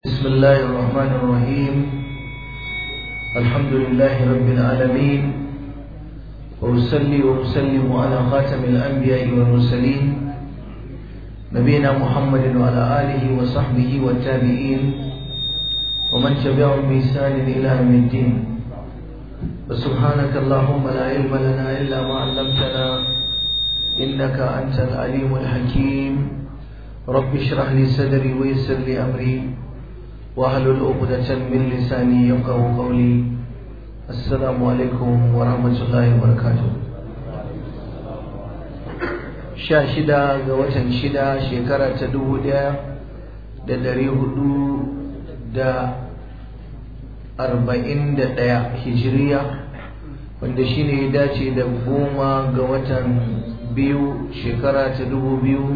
بسم الله الرحمن الرحيم الحمد لله رب العالمين وأصلي وأسلم على خاتم الأنبياء والمرسلين نبينا محمد وعلى آله وصحبه والتابعين ومن تبعهم بإحسان إلى يوم الدين وسبحانك اللهم لا علم لنا إلا ما علمتنا إنك أنت العليم الحكيم رب اشرح لي صدري ويسر لي أمري واحلل عقدة من لساني يفقه قولي السلام عليكم ورحمة الله وبركاته sha shida ga watan shida shekara ta dubu ɗaya da dari hudu da arba'in da ɗaya hijiriya wanda shine ya dace da goma ga watan biyu shekara ta dubu biyu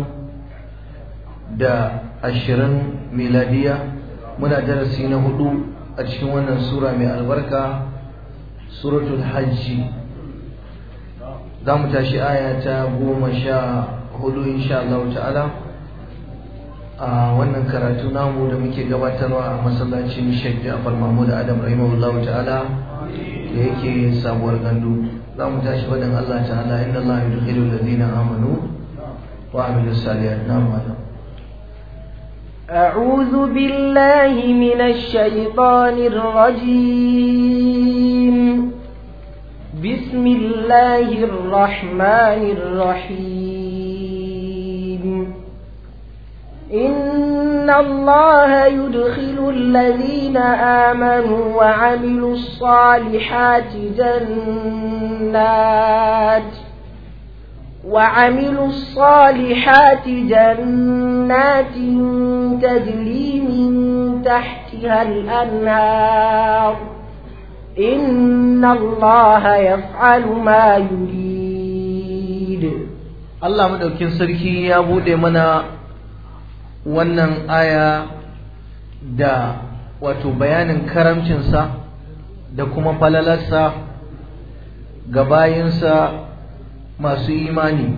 da ashirin miladiya muna darasi na hudu a cikin wannan sura mai albarka suratul hajji za mu tashi aya ta goma sha hudu insha Allah ta'ala a wannan karatu namu da muke gabatarwa a masallacin Sheikh Ja'far Mahmud Adam rahimahullah ta'ala da yake sabuwar gandu za mu tashi wadan Allah ta'ala inna Allah yudkhilu alladhina amanu wa amilus salihat na'am أعوذ بالله من الشيطان الرجيم بسم الله الرحمن الرحيم إن الله يدخل الذين آمنوا وعملوا الصالحات جنات وعملوا الصالحات جنات تجري من تحتها الأنهار إن الله يفعل ما يريد Allah madaukin sarki ya bude mana wannan aya da wato bayanin karamcinsa da kuma falalarsa ga bayinsa masu imani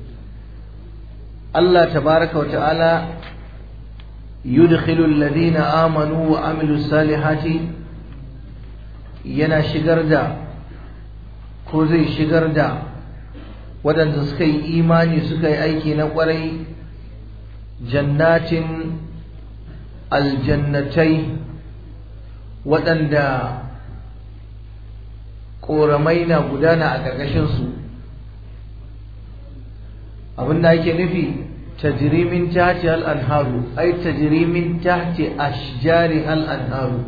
Allah tabaraka wata'ala yudkhilu alladhina amanu wa amilu salihati yana shigar da ko zai shigar da waɗanda suka yi imani suka yi aiki na ƙwarai jannatin aljannatai waɗanda ƙoramai na gudana a ƙarƙashinsu abin da ake nufi tajrimin tahti al-anharu ay tajrimin tahti ashjari al-anharu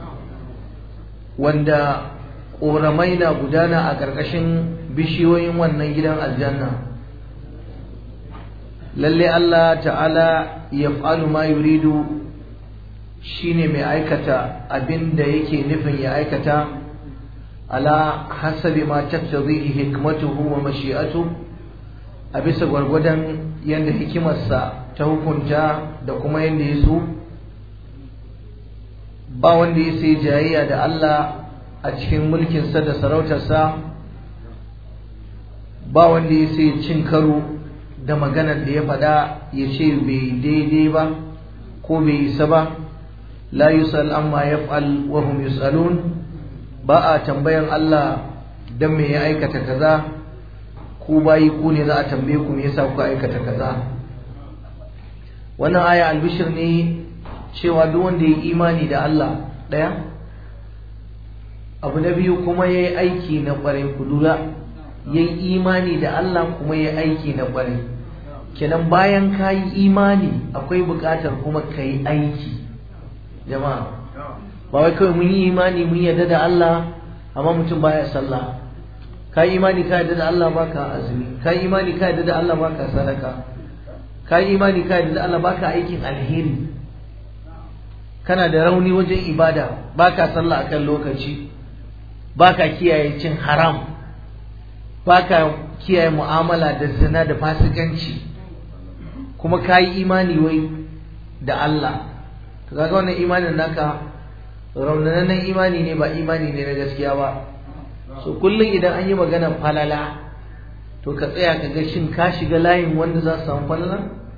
wanda ƙoramai na gudana a ƙarƙashin bishiyoyin wannan gidan aljanna lalle Allah ta'ala yaf'alu ma yuridu shine mai aikata abin da yake nufin ya aikata ala hasabi ma taqtadihi hikmatuhu wa mashi'atuhu a bisa gwargwadon yadda hikimarsa ta hukunta da kuma yadda ya so ba wanda ya sai jayayya da Allah a cikin mulkinsa da sarautarsa ba wanda ya sai cin karo da maganar da ya faɗa ya ce bai daidai ba ko bai isa ba la yusal amma yaf'al wa hum yusalun ba a tambayan Allah dan me ya aikata kaza ku bayi ku ne za a tambaye ku me yasa kuka aikata kaza wannan aya albishir ne cewa duk wanda ya imani da Allah daya abu na biyu kuma ya yi aiki na kwarai ku lura ya yi imani da Allah kuma ya yi aiki na kwarai kenan bayan ka yi imani akwai buƙatar kuma ka yi aiki jama'a ba wai kawai mun yi imani mun yarda da Allah amma mutum baya sallah ka yi imani ka yadda da Allah baka azumi ka yi imani ka yadda da Allah baka sadaka ka yi imani ka yadda da Allah baka aikin alheri kana da rauni wajen ibada baka sallah akan lokaci baka kiyaye cin haram baka kiyaye mu'amala da zina da fasikanci kuma ka yi imani wai da Allah to kaga wannan imanin naka raunanannen imani ne ba imani ne na gaskiya ba so kullum idan an yi maganar falala to ka tsaya ka ga shin ka shiga layin wanda za su samu falala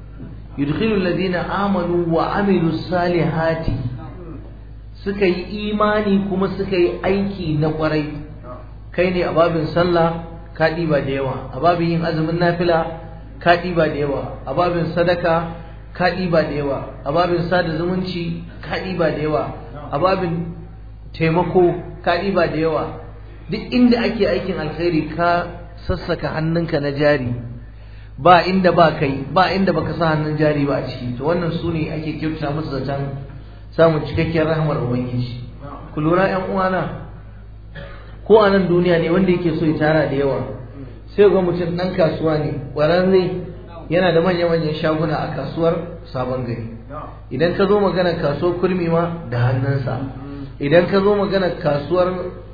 yudkhilu alladhina amanu wa amilus salihati suka yi imani kuma suka yi aiki na kwarai kai ne a babin sallah ka ɗiba da yawa a babin yin azumin nafila ka ɗiba da yawa a babin sadaka ka ɗiba da yawa a babin sada zumunci ka ɗiba da yawa a babin taimako ka ɗiba da yawa duk inda ake aikin alkhairi ka sassaka hannunka na jari ba inda ba kai ba inda baka sa hannun jari ba a ciki to wannan su ne ake kyauta musu zaton samun cikakkiyar rahmar ubangiji ku lura yan uwana ko a nan duniya ne wanda yake so ya tara da yawa sai ga mutum ɗan kasuwa ne ƙwararre yana da manya-manyan shaguna a kasuwar sabon gari idan ka zo magana kasuwar kurmi ma da hannunsa idan ka zo magana kasuwar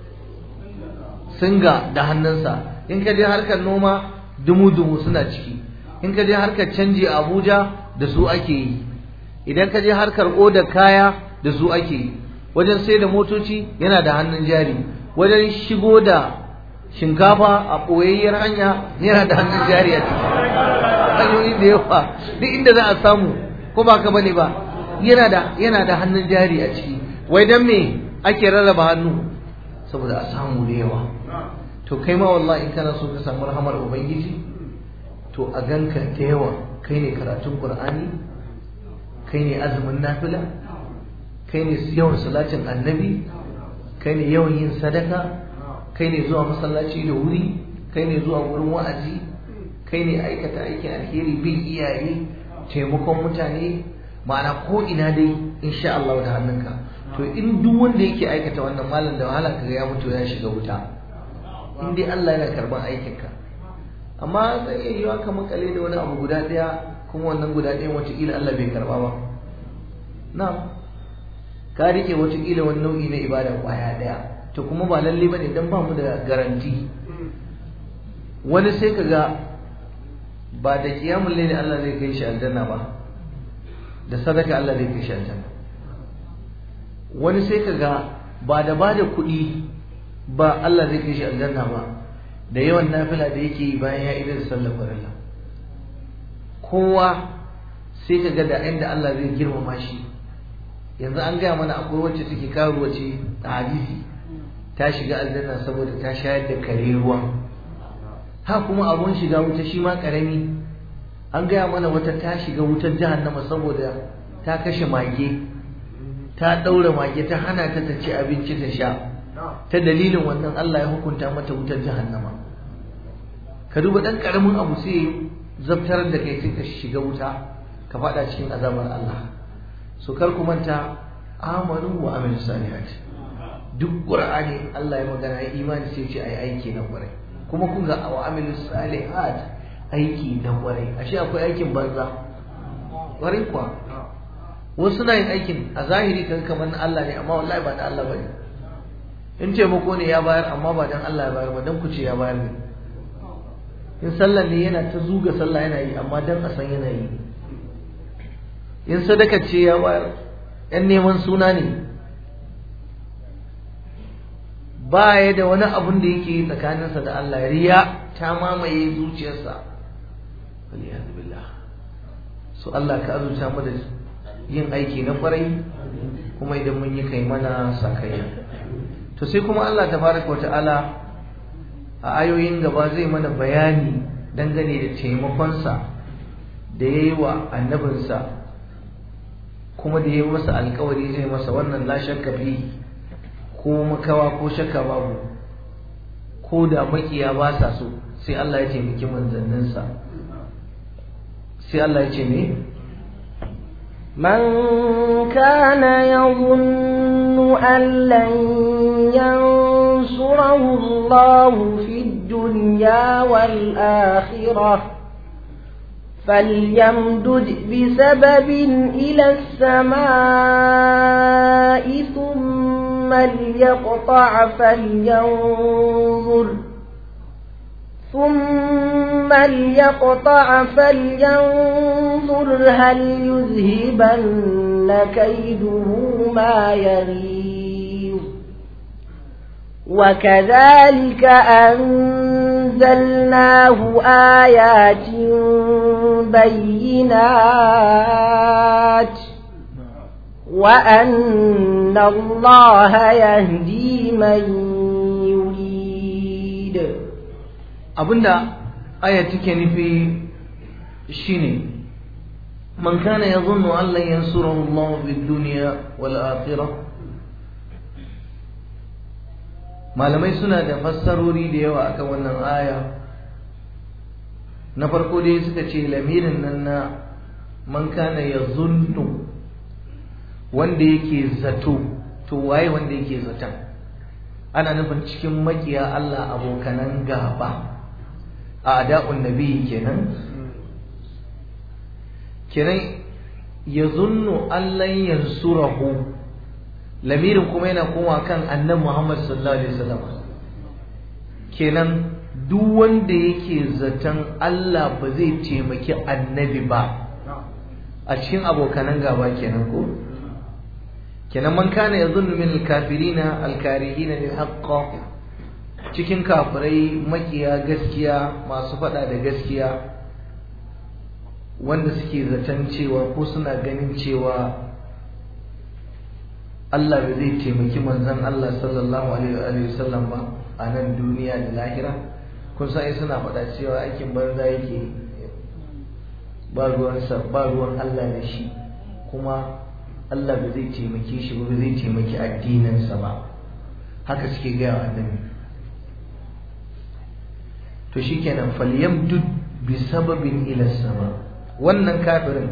singa da hannunsa in ka je harkar noma dumu-dumu suna ciki in ka je harkar canji a abuja da su ake yi idan ka je harkar oda kaya da su ake yi wajen sai da motoci yana da hannun jari wajen shigo da shinkafa a ɓoyayyar hanya yana da hannun jari a ciki hanyoyi da yawa duk inda za a samu ko ba ka bane ba yana da yana da hannun jari a ciki wai dan me ake rarraba hannu saboda a samu da yawa to kai ma wallahi in kana so ka samu rahamar ubangiji to a ganka da yawa kai ne karatun qur'ani kai ne azumin nafila kai ne yawan salatin annabi kai ne yawan yin sadaka kai ne zuwa masallaci da wuri kai ne zuwa wurin wa'azi kai ne aikata aikin alheri bin iyaye taimakon mutane ma'ana ko ina dai insha Allah da hannunka to in duk wanda yake aikata wannan malam da wahala kaga ya mutu ya shiga wuta in dai Allah yana karban aikinka amma zai iya yiwa ka makale da wani abu guda daya kuma wannan guda ɗayan wataƙila Allah bai karba ba na ka rike wataƙila wani nau'i na ibada kwaya daya to kuma ba lalle bane dan ba mu da garanti wani sai ka ga ba da kiyamun laili Allah zai kai shi aljanna ba da sadaka Allah zai kai shi aljanna wani sai ka ga ba da ba da kuɗi ba Allah zai kai shi aljanna ba da yawan nafila da yake yi bayan ya idar sallar farilla kowa sai ka ga da inda Allah zai girmama shi yanzu an gaya mana akwai wacce take karuwa ce a hadisi ta shiga aljanna saboda ta shayar da kare ruwa ha kuma abun shiga wuta shi ma karami an gaya mana wata ta shiga wutar jahannama saboda ta kashe mage ta ɗaura mage ta hana ta ta ci abinci ta sha ta dalilin wannan Allah ya hukunta mata wutar jahannama ka duba ɗan ƙaramin abu sai zabtar da kai sai ka shiga wuta ka faɗa cikin azabar Allah so kar ku manta amanu wa amilu salihat duk qur'ani Allah ya magana ya imani sai ce ai aiki na ƙwarai kuma kun ga wa amilu salihat aiki na kwarai ashe akwai aikin banza kwarai kuwa wasu na yin aikin a zahiri kan kamar na Allah ne amma wallahi ba na Allah bane in taimako ne ya bayar amma ba dan Allah ya bayar ba dan kuce ya bayar ne in sallah ne yana ta zuga sallah yana yi amma dan a san yana yi in sadaka ce ya bayar yan neman suna ne ba ya da wani abun da yake yi tsakaninsa da Allah riya ta mamaye zuciyarsa waliyadu billah so Allah ka azurta mu da yin aiki na kwarai kuma idan mun yi kai mana sakayya to sai kuma Allah tabaraka wa ta'ala a ayoyin gaba zai mana bayani dangane da taimakonsa da ya yi wa annabinsa kuma da ya yi masa alkawari zai masa wannan la shakka fi ko makawa ko shakka babu ko da makiya ba sa so sai Allah ya taimaki manzanninsa sai Allah ya ce me من كان يظن أن لن ينصره الله في الدنيا والآخرة فليمدد بسبب إلى السماء ثم ليقطع فلينظر ثم ليقطع فلينظر هل يذهبن كيده ما يغيظ وكذلك أنزلناه آيات بالبينات وأن الله يهدي من يريد abinda aya take nufi shine man kana yadhunnu an lan yansurahu Allah fid dunya wal akhirah malamai suna da fassarori da yawa akan wannan aya na farko dai suka ce lamirin nan na man kana yadhunnu wanda yake zato to waye wanda yake zaton ana nufin cikin makiya Allah abokanan gaba a ada'un nabi kenan kenan ya zunnu allan yansurahu lamirin kuma yana koma kan annabi Muhammad sallallahu alaihi wasallam kenan duk wanda yake zaton Allah ba zai taimaki annabi ba a cikin abokanan gaba kenan ko kenan man kana yazunnu min al-kafirina al-karihina lil haqq cikin kafirai makiya gaskiya masu fada da gaskiya wanda suke zaton cewa ko suna ganin cewa Allah ba zai taimaki manzon Allah sallallahu alaihi wa sallam ba a nan duniya da lahira kun san suna faɗa cewa aikin banza yake ba ruwansa ba ruwan Allah da shi kuma Allah ba zai taimake shi ba zai taimaki addininsa ba haka suke gaya wa annabi to shikenan falyamdud bi sababin ila sama wannan kafirin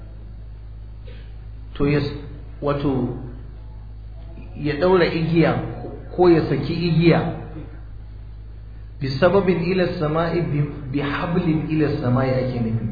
to ya wato ya daura igiya ko ya saki igiya bi sababin ila sama'i bi hablin ila sama'i ake nufi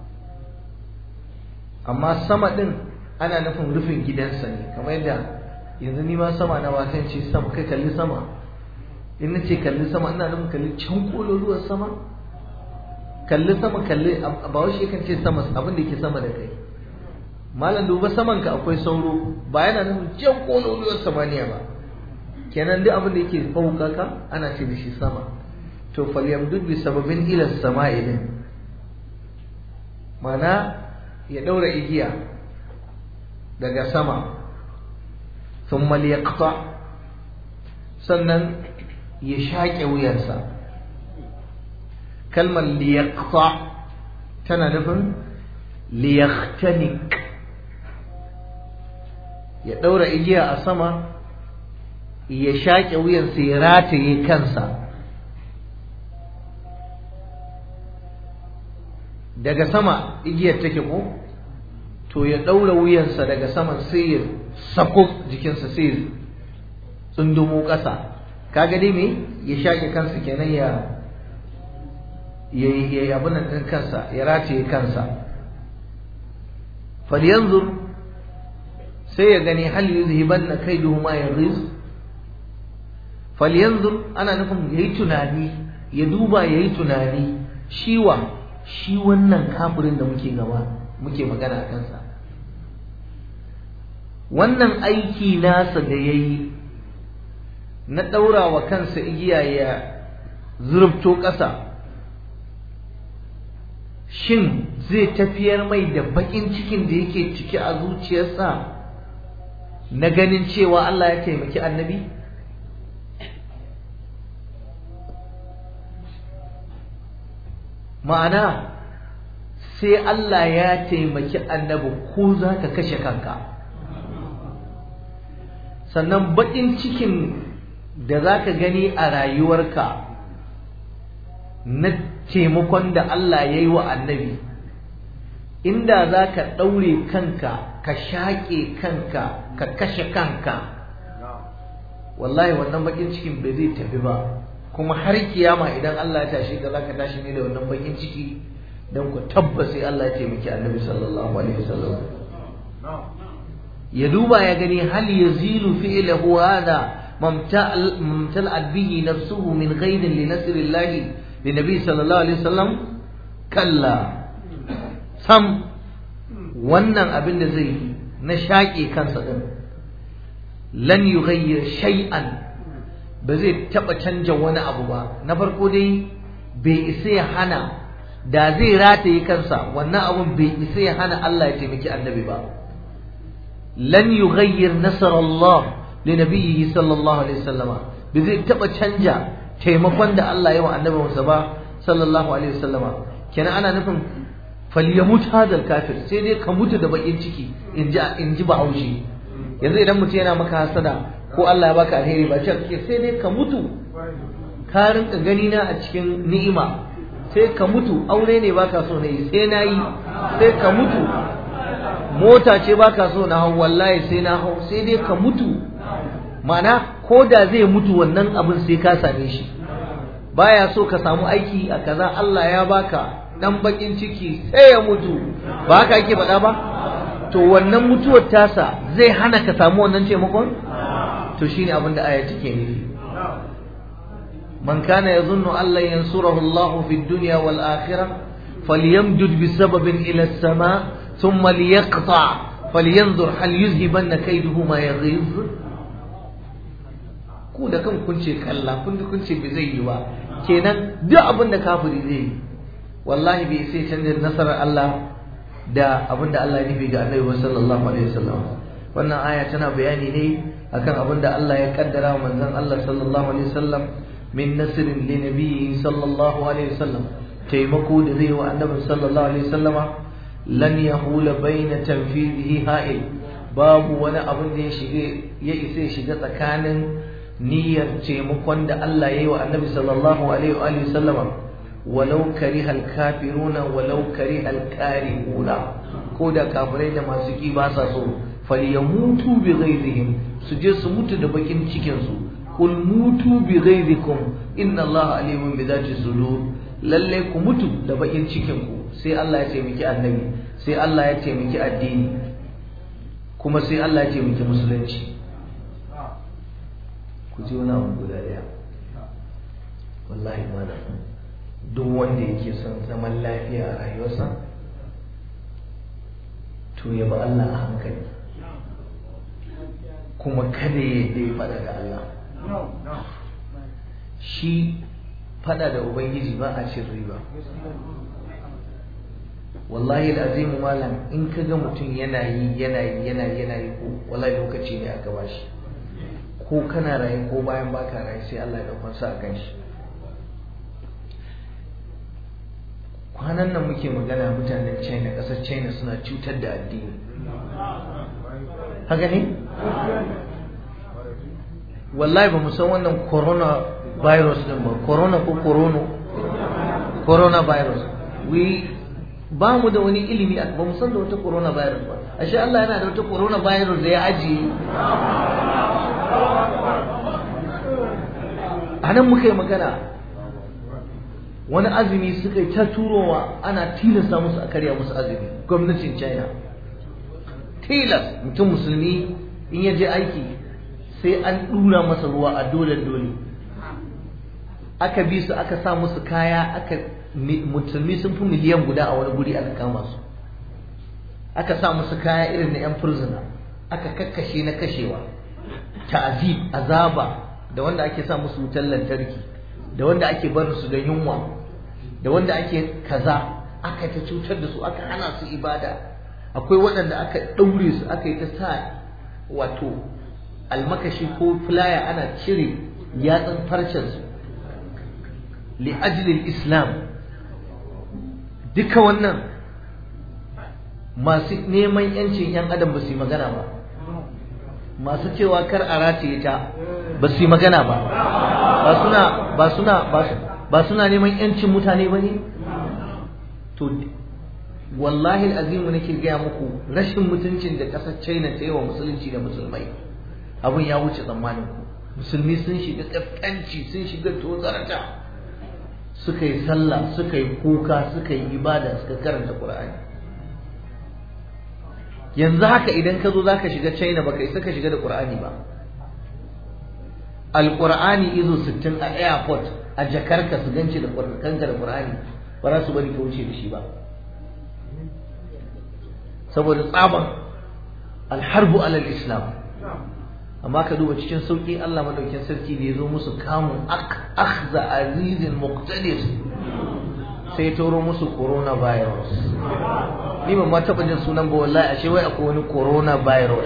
amma sama din ana nufin rufin gidansa ne kamar yadda yanzu ni ma sama na watan ce sama kai kalli sama in na ce kalli sama ina nufin kalli can kololuwar sama kalli sama kalli ba wasu kan ce sama abin da ke sama da kai malam duba saman ka akwai sauro ba yana nufin can kololuwar samaniya ba kenan duk abin da yake fauka ka ana ce da shi sama to falyamdud bi sababin ila sama'i din mana ya daura igiya daga sama thumma liyaqta sannan ya shaƙe wuyarsa kalmar liyaqta tana nufin liyaqtanik ya ɗaura igiya a sama ya shaƙe wuyarsa ya rataye kansa daga sama igiyar take ko to ya ɗaura wuyansa daga sama sai ya sako jikinsa sai ya tsundumo ƙasa kaga dai me ya shaƙe kansa kenan ya ya ya abin nan ɗin kansa ya rataye kansa falyanzur sai ya gani hal yuzhibanna kaiduhu ma yaghiz falyanzur ana nufin yayi tunani ya duba yayi tunani shiwa shi wannan kafirin da muke gaba muke magana a kansa wannan aiki nasa da ya yi na ɗaura wa kansa igiya ya zurfto ƙasa shin zai tafiyar mai da baƙin cikin da yake ciki a zuciyarsa na ganin cewa Allah ya taimaki annabi ma'ana sai Allah ya taimaki annabi ko za ka kashe kanka sannan baƙin cikin da za ka gani a rayuwarka na taimakon da Allah ya yi wa annabi inda za ka ɗaure kanka ka shaƙe kanka ka kashe kanka wallahi wannan baƙin cikin bai zai tafi ba kuma har kiyama idan Allah ya tashi ka za ka tashi ne da wannan baƙin ciki don ku tabbas sai Allah ya taimaki annabi sallallahu alaihi wasallam ya duba ya gani hal yazilu fi'lahu hadha mamtala'at bihi nafsuhu min ghayrin li nasrillah li nabi sallallahu alaihi wasallam kalla sam wannan abin da zai na shaƙe kansa din lan yughayyir shay'an ba zai taba canja wani abu ba na farko dai bai isa ya hana da zai rataye kansa wannan abun bai isa ya hana Allah ya taimaki annabi ba lan yughayyir nasar Allah li nabiyhi sallallahu alaihi wasallama bai zai taba canja taimakon da Allah ya wa annabinsa ba sallallahu alaihi wasallama kenan ana nufin falyamut hadal kafir sai dai ka mutu da bakin ciki in ji in ji bahaushe yanzu idan mutum yana maka hasada ko Allah ya baka alheri ba ce kake sai dai ka mutu ka rinka gani na a cikin ni'ima sai ka mutu aure ne baka so ne sai na yi sai ka mutu mota ce baka so na hau wallahi sai na hau sai dai ka mutu ma'ana ko da zai mutu wannan abin sai ka same shi baya so ka samu aiki a kaza Allah ya baka dan bakin ciki sai ya mutu ba haka ake faɗa ba to wannan mutuwar tasa zai hana ka samu wannan taimakon to shine abin da aya take nufi man kana yazunnu an lan yansurahu Allah fi dunya wal akhirah falyamdud bi sababin ila as-sama thumma liyaqta falyanzur hal yuzhibanna kayduhu ma yaghiz ku da kan kun ce kalla kun kun ce bai zai yi ba kenan duk abin da kafiri zai yi wallahi bai sai canza nasarar Allah da abin da Allah ya nufi ga Annabi sallallahu alaihi wasallam wannan aya tana bayani ne akan abin da Allah ya kaddara wa manzon Allah sallallahu alaihi wasallam min nasrin li nabiyyi sallallahu alaihi wasallam taimako da zai wa Annabi sallallahu alaihi wasallama lan yahula baina tanfidihi ha'il babu wani abin da ya shige ya isa shiga tsakanin niyyar taimakon da Allah ya yi wa Annabi sallallahu alaihi wa sallama walau kariha alkafiruna walau kariha alkarihuna ko da kafirai da masu ki ba sa so falyamutu bi ghaizihim su je su mutu da bakin cikin su kul mutu bi ghaizikum inna allaha alimun bi dhati sudur lalle ku mutu da bakin cikin ku sai Allah ya taimaki annabi sai Allah ya taimaki addini kuma sai Allah ya taimaki musulunci ku ji wani abu guda daya wallahi malam duk wanda yake son zaman lafiya a rayuwarsa to ya ba Allah a hankali kuma kada ya dai fada da Allah shi fada da ubangiji ba a cin riba wallahi azimu malam in ka ga mutum yana yi yana yi yana yi yana yi ko wallahi lokaci ne aka bashi ko kana raye ko bayan baka raye sai Allah ya dauka sa a kan shi kwanan nan muke magana mutanen china ƙasar china suna cutar da addini haka ne wallahi ba mu san wannan corona virus din ba corona ko corono corona virus we ba mu da wani ilimi ba mu san da wata corona virus ba ashe Allah yana da wata corona virus da ya ajiye a nan muka yi magana wani azumi suka yi ta turowa ana tilasta musu a karya musu azumi gwamnatin china tilas mutum musulmi in ya je aiki sai an dura masa ruwa a dole dole aka bi su aka sa musu kaya aka musulmi sun fi miliyan guda a wani guri aka kama su aka sa musu kaya irin na yan furzuna aka kakkashe na kashewa ta'azib azaba da wanda ake sa musu wutar lantarki da wanda ake barin su da yunwa da wanda ake kaza aka ta cutar da su aka hana su ibada akwai waɗanda aka ɗaure su aka yi ta sa wato almakashi ko filaya ana cire yatsun farcen su li ajlil islam duka wannan masu neman yancin yan adam ba su yi magana ba masu cewa kar a rataye ta ba su yi magana ba ba suna ba suna ba suna neman yancin mutane ba ne to wallahi azimu nake gaya muku rashin mutuncin da ƙasar china ta yi wa musulunci da musulmai abin ya wuce tsammanin ku musulmi sun shiga ƙasƙanci sun shiga tozarta suka yi sallah suka yi kuka suka yi ibada suka karanta qur'ani yanzu haka idan ka zo zaka shiga china baka isa ka shiga da qur'ani ba alqur'ani izo 60 a airport a jakarka su ganci da kanka da qur'ani ba za su bari ka wuce da shi ba saboda tsaban alharbu alal islam amma ka duba cikin sauki Allah madaukin sarki da ya zo musu kamun akhza azizin muqtadir sai turo musu coronavirus ni ban ma taɓa jin sunan ba wallahi ashe wai akwai wani coronavirus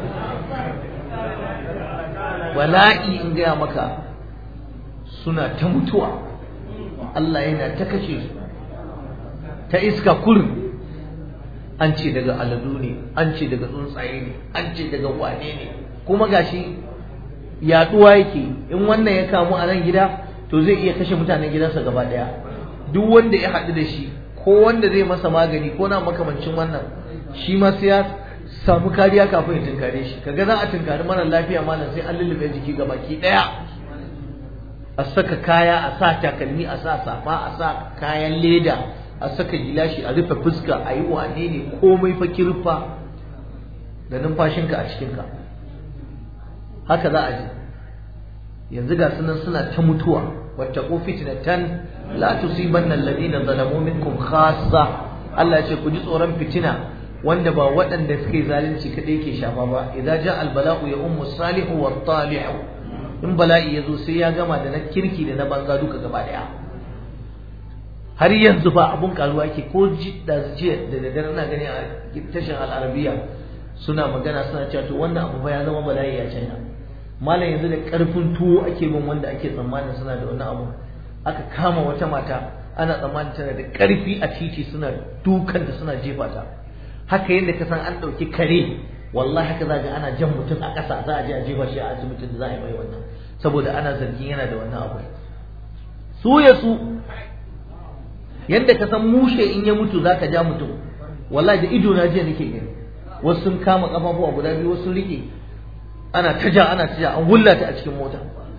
bala'i in gaya maka suna ta mutuwa Allah yana ta kashe su ta iska kurin an ce daga aladu ne an ce daga tsuntsaye ne an ce daga wane ne kuma gashi yaduwa yake in wannan ya kamu a nan gida to zai iya kashe mutanen gidansa gaba daya duk wanda ya haɗu da shi ko wanda zai masa magani ko na makamancin wannan shi ma sai ya samu kariya kafin ya tunkare shi kaga za a tunkari mara lafiya malam sai an lullube jiki ga baki daya a saka kaya a sa takalmi a sa safa a sa kayan leda a saka gilashi a rufe fuska a yi wane ne komai fa kirfa da numfashinka a cikinka haka za a ji yanzu ga sunan suna ta mutuwa wattaqu fitnatan la tusibanna alladhina zalamu minkum khassa Allah ya ce ku ji tsoron fitina wanda ba waɗanda suke zalunci kadai ke shafa ba idza ja al bala'u ya ummu salihu wa talihu in bala'i ya zo sai ya gama da na kirki da na banza duka gaba daya har yanzu fa abun karuwa ke ko da jiya da daddare na gani a tashin al'arabiya suna magana suna cewa to wannan abu fa ya zama bala'i a China malam yanzu da karfin tuwo ake bin wanda ake tsammanin suna da wannan abu aka kama wata mata ana tsammanin tana da karfi a titi suna dukanta suna jefa ta haka yadda ka san an ɗauki kare wallahi haka za ga ana jan mutum a ƙasa za a je a jefa shi a asibitin da za a yi mai wannan saboda ana zargin yana da wannan abu su ya su yadda ka san mushe in ya mutu za ka ja mutum wallahi da ido na jiya nake gani wasu sun kama kafafuwa guda biyu wasu rike ana ta ja ana ta ja an wullata a cikin mota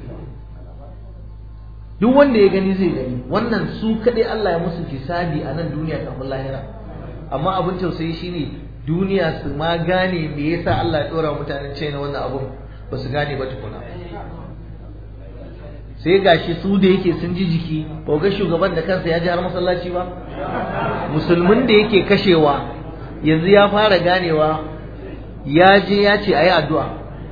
duk wanda ya gani zai gani wannan su kaɗai Allah ya musu hisabi a nan duniya kafin lahira amma abin tausayi shine duniya su ma gane me yasa Allah ya dora mutanen China wannan abun ba su gane ba tukuna sai gashi su da yake sun ji jiki ba ga shugaban da kansa ya ji har masallaci ba musulmin da yake kashewa yanzu ya fara ganewa ya je ya ce ayi addu'a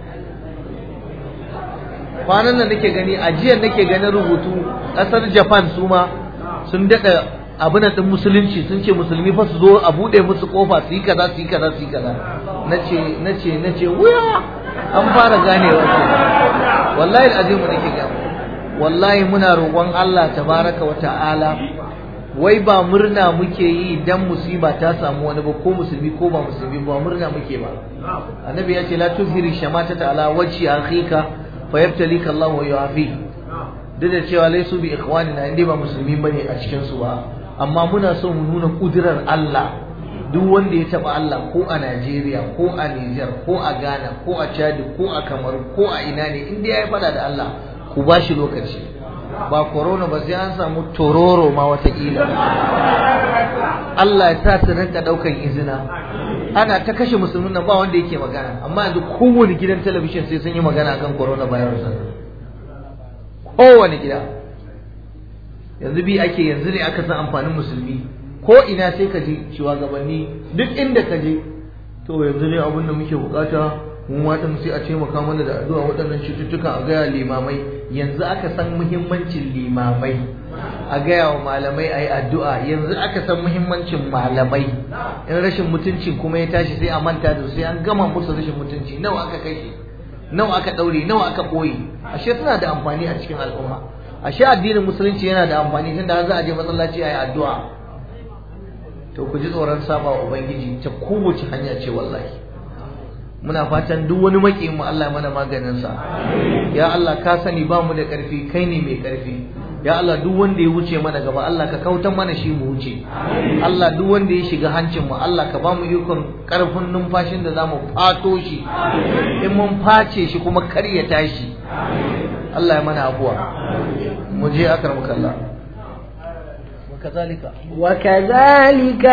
kwanan nan nake gani a jiya nake ganin rubutu ƙasar Japan su ma sun daɗa abin din musulunci sun ce musulmi fa su zo a bude musu kofa su yi kaza su yi kaza su yi kaza nace nace nace wuya an fara ganewa ce wallahi alazim nake ga wallahi muna roƙon Allah tabaraka wa ta'ala wai ba murna muke yi dan musiba ta samu wani ba ko musulmi ko ba musulmi ba murna muke ba annabi ya ce la tuzhiri shamata ala wajhi akhika fayabtalika Allah wa yu'afi duk da cewa laisu bi ikhwanina inda ba musulmi bane a cikin su ba amma muna so mu nuna kudirar Allah duk wanda ya taba Allah ko a Najeriya ko a Niger ko a Ghana ko a Chad ko a Kamaru ko a ina ne inda ya fada da Allah ku ba shi lokaci ba corona ba sai an samu tororo ma watakila Allah ya sa su rinka daukan izina ana ta kashe musulmin nan ba wanda yake magana amma yanzu kowane gidan talabijin sai sun yi magana akan coronavirus kowane gida yanzu bi ake yanzu ne aka san amfanin musulmi ko ina sai ka je shugabanni duk inda ka je to yanzu ne abin da muke bukata mun wata sai a ce maka mana da addu'a waɗannan cututtuka a gaya limamai yanzu aka san muhimmancin limamai a gaya wa malamai a yi addu'a yanzu aka san muhimmancin malamai in rashin mutunci kuma ya tashi sai a manta da sai an gama musu rashin mutunci nawa aka kai shi nawa aka ɗaure nawa aka ɓoye ashe suna da amfani a cikin al'umma ashe addinin musulunci yana da amfani tun da za a je masallaci a yi addu'a to ku ji tsoron saba wa ubangiji ta kowace hanya ce wallahi muna fatan duk wani makiyin mu Allah mana maganin sa ya Allah ka sani ba mu da karfi kai ne mai karfi ya Allah duk wanda ya wuce mana gaba Allah ka kautan mana shi mu wuce Allah duk wanda ya shiga hancin mu Allah ka ba mu ikon karfin numfashin da zamu fato shi in mun face shi kuma kar ya tashi Allah ya mana abuwa mu je akramaka Allah وكذلك وكذلك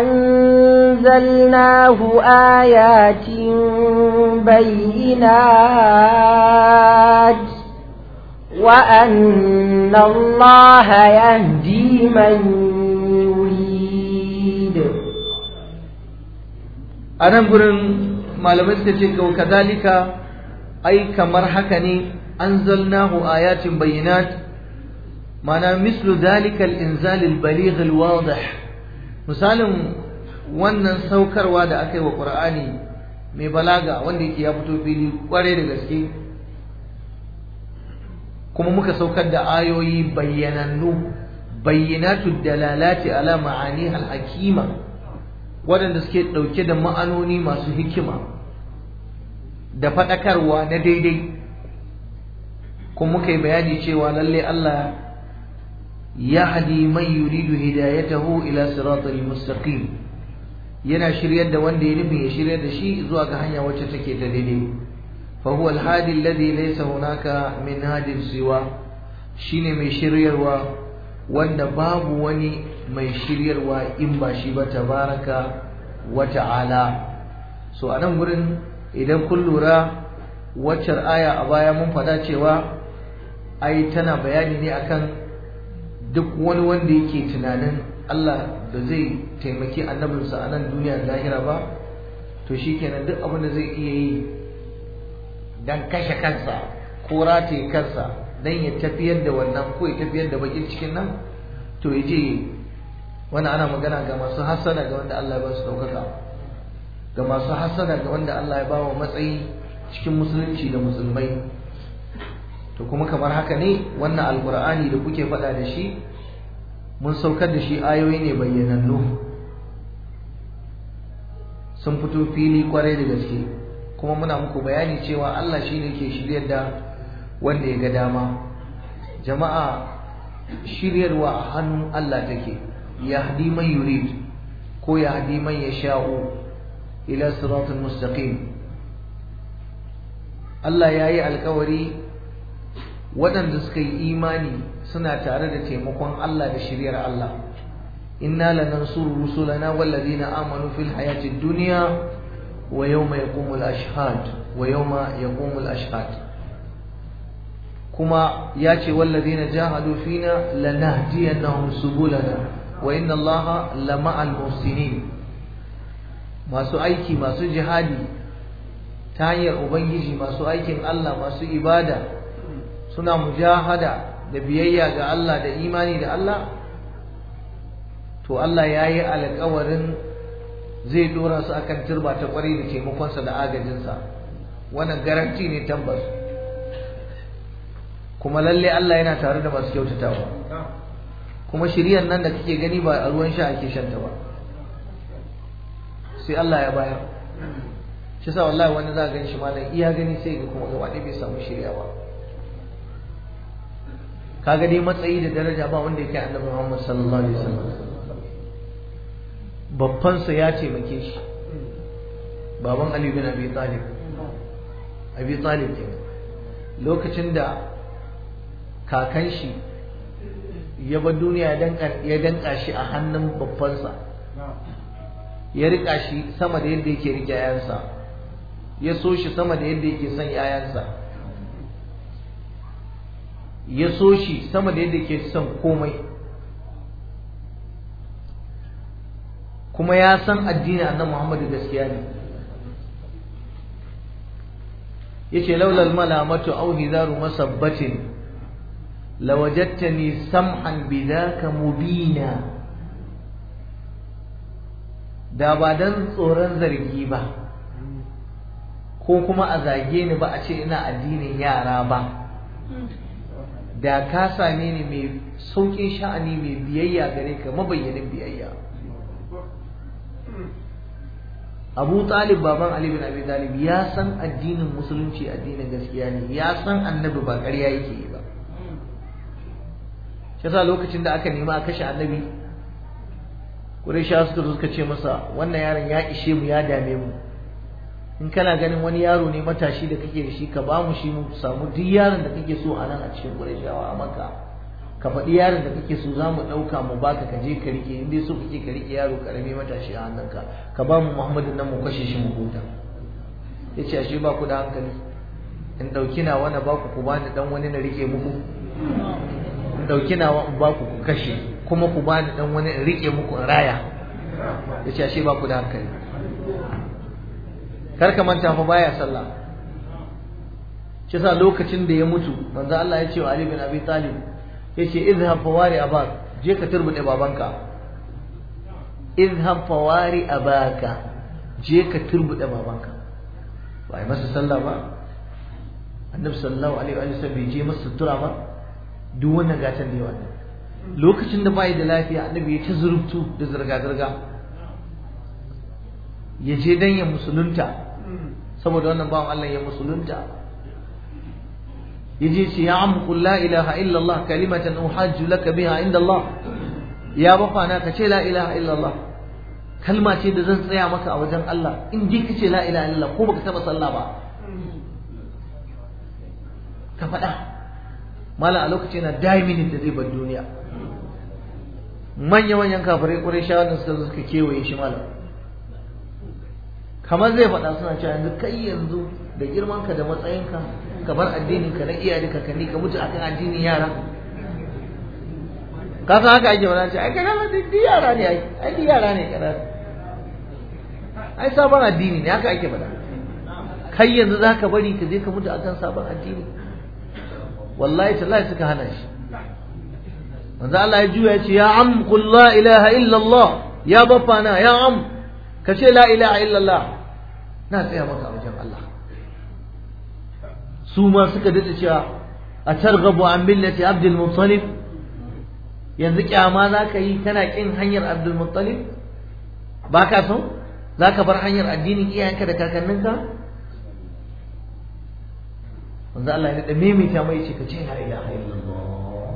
أنزلناه آيات بينات وأن الله يهدي من يريد أنا أقول malamai suka ce kau kadalika ai kamar haka ne anzalnahu ayatin bayyinat mana mislu dalika al-inzal al-baligh al-wadih misalin wannan saukarwa da aka yi wa Qur'ani mai balaga wanda yake ya fito fili kware da gaske kuma muka saukar da ayoyi bayyanannu bayyinatu dalalati ala ma'ani al-hakima waɗanda suke ɗauke da ma'anoni masu hikima da faɗakarwa na daidai kuma muka yi bayani cewa lalle Allah ya hadi man yuridu hidayatahu ila siratal mustaqim yana shiryar da wanda ya nufin ya shiryar da shi zuwa ga hanya wacce take ta daidai fa huwa al-hadi alladhi laysa hunaka min hadin siwa shine mai shiryarwa wanda babu wani mai shiryarwa in ba shi ba tabaraka wa ta'ala so anan gurin idan kun lura waccar aya a baya mun faɗa cewa ai tana bayani ne akan duk wani wanda yake tunanin Allah da zai taimaki annabinsa a nan duniya da lahira ba to shikenan duk abin da zai iya yi dan kashe kansa ko rataye kansa dan ya tafiyar da wannan ko ya tafiyar da bakin cikin nan to ya je wannan ana magana ga masu hasada ga wanda Allah ya ba su daukaka ga masu hasada ga wanda Allah ya ba wa matsayi cikin musulunci da musulmai to kuma kamar haka ne wannan alkur'ani da kuke faɗa da shi mun saukar da shi ayoyi ne bayyanannu sun fito fili kwarai da gaske kuma muna muku bayani cewa Allah shi ne ke shiryar da wanda ya ga dama jama'a shiryarwa a hannun Allah take yahdi man yurid ko yahdi man yasha'u ila siratal mustaqim Allah ya yi alkawari waɗanda suka yi imani suna tare da taimakon Allah da shiryar Allah inna lanansuru rusulana wallazina amanu fil hayatid dunya wa yawma yaqumul ashhad wa yawma yaqumul ashhad kuma ya ce wallazina jahadu fina lanahdiyannahum subulana wa inna Allaha lama'al muhsinin masu aiki masu jihadi ta hanyar ubangiji masu aikin Allah masu ibada suna mujahada da biyayya ga Allah da imani da Allah to Allah ya yi alkawarin zai dora su akan turba ta kwarai da taimakonsa da agajinsa wannan garanti ne tabbas kuma lalle Allah yana tare da masu kyautatawa kuma shiryan nan da kake gani ba a ruwan sha ake shanta ba sai Allah ya bayar shi sa wallahi wani za gan shi malam iya gani sai ga kuma gaba bai samu shirya ba kaga dai matsayi da daraja ba wanda yake annabi Muhammad sallallahu alaihi wasallam babban sa ya taimake shi baban Ali bin Abi Talib Abi Talib ke lokacin da kakan shi ya bar duniya ya danka shi a hannun babbansa ya rika shi sama da yadda yake rike yayansa ya so shi sama da yadda yake son yayansa ya so shi sama da yadda yake son komai kuma ya san addinin annabi Muhammadu gaskiya ne yace laulal malamatu aw hidaru masabbatin lawajadtani sam'an bidaka mubina da ba dan tsoron zargi ba ko kuma a zage ni ba a ce ina addinin yara ba da ka same ni mai sauƙin sha'ani mai biyayya gare ka mabayyanin biyayya abu talib baban ali bin abi talib ya san addinin musulunci addinin gaskiya ne ya san annabi ba ƙarya yake yi ba shi yasa lokacin da aka nema a kashe annabi Qurayshawa suka suka ce masa wannan yaron ya ishe mu ya dame mu in kana ganin wani yaro ne matashi da kake da shi ka ba mu shi mu samu duk yaron da kake so a nan a cikin Qurayshawa a Makka ka faɗi yaron da kake so za mu ɗauka mu baka ka je ka rike in dai so kake ka rike yaro karami matashi a hannunka ka ba mu Muhammadu nan mu kashe shi mu huta yace ashe ba ku da hankali in ɗauki nawa na baku ku bani dan wani na rike muku in ɗauki nawa in baku ku kashe kuma ku bani dan wani in rike muku in raya yace ashe ba ku da hankali kar ka manta fa baya sallah shi sa lokacin da ya mutu manzo Allah ya ce wa Ali bin Abi Talib yace izhab fawari abak je ka turbude babanka izhab fawari abaka je ka turbude babanka ba ai masa sallah ba annabi sallallahu alaihi wa sallam bai je masa sutura ba duk wannan gatan da yawa lokacin da bai da lafiya annabi ya ta zurubtu da zirga zirga ya je dan ya musulunta saboda wannan bawan Allah ya musulunta yaje ce ya am qul la ilaha illa Allah kalimatan uhajju laka biha inda Allah ya bafa na ka ce la ilaha illa Allah kalma ce da zan tsaya maka a wajen Allah in ji ka ce la ilaha illa ko baka taba sallah ba ka faɗa mala a lokacin yana daiminin da zai bar duniya manya manyan kafirai ƙurai shawarar suka zo suka kewaye shi malam kamar zai faɗa suna cewa yanzu kai yanzu da girmanka da matsayinka ka bar addinin ka na iyaye da kakanni ka mutu akan addinin yara ka san haka ake mana ce ai kana ma duk yara ne ai ai duk yara ne kana ai sabon addini ne haka ake faɗa kai yanzu zaka bari ka je ka mutu akan sabon addini wallahi tallahi suka hana shi manzo Allah ya juya ya ce ya am qul la ilaha illa Allah ya baffana ya am ka ce la ilaha illa Allah na tsaya maka a wajen Allah su ma suka dace cewa a targhabu an millati Abdul Muttalib yanzu kyama za ka yi kana kin hanyar Abdul Muttalib ba ka so za ka bar hanyar addinin iyayenka da kakanninka wanzu Allah ya da maimaita mai ce ka ce la ilaha illallah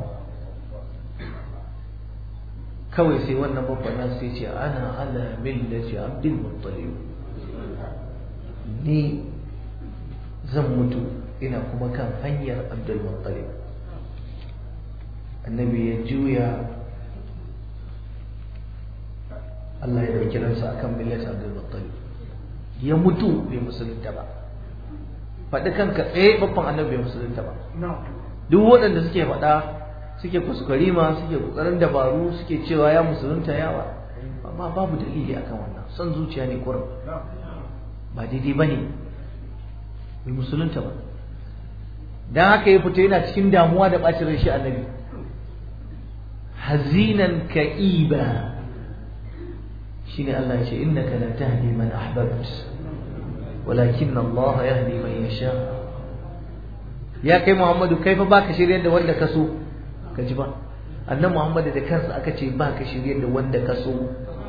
kawai sai wannan babban nan sai ce ana ala millati Abdul Muttalib ni zan mutu ina kuma kan hanyar Abdul Muttalib annabi ya juya Allah ya dauki ransa akan millat Abdul Muttalib ya mutu bai musulunta ba faɗi kanka tsaye babban annabi bai musulunta ba duk waɗanda suke faɗa suke kuskurima suke kokarin dabaru suke cewa ya musulunta yawa amma babu dalili akan wannan son zuciya ne kurum ba daidai ba ne bai musulunta ba don haka ya fito yana cikin damuwa da ɓacin rai shi annabi hazinan ka'iba shine Allah ya ce innaka la tahdi man ahbabt walakin Allah yahdi man yasha ya kai Muhammadu kai fa baka shiryar da wanda ka so ka ji ba annabi Muhammadu da kansa aka ce baka shiryar da wanda ka so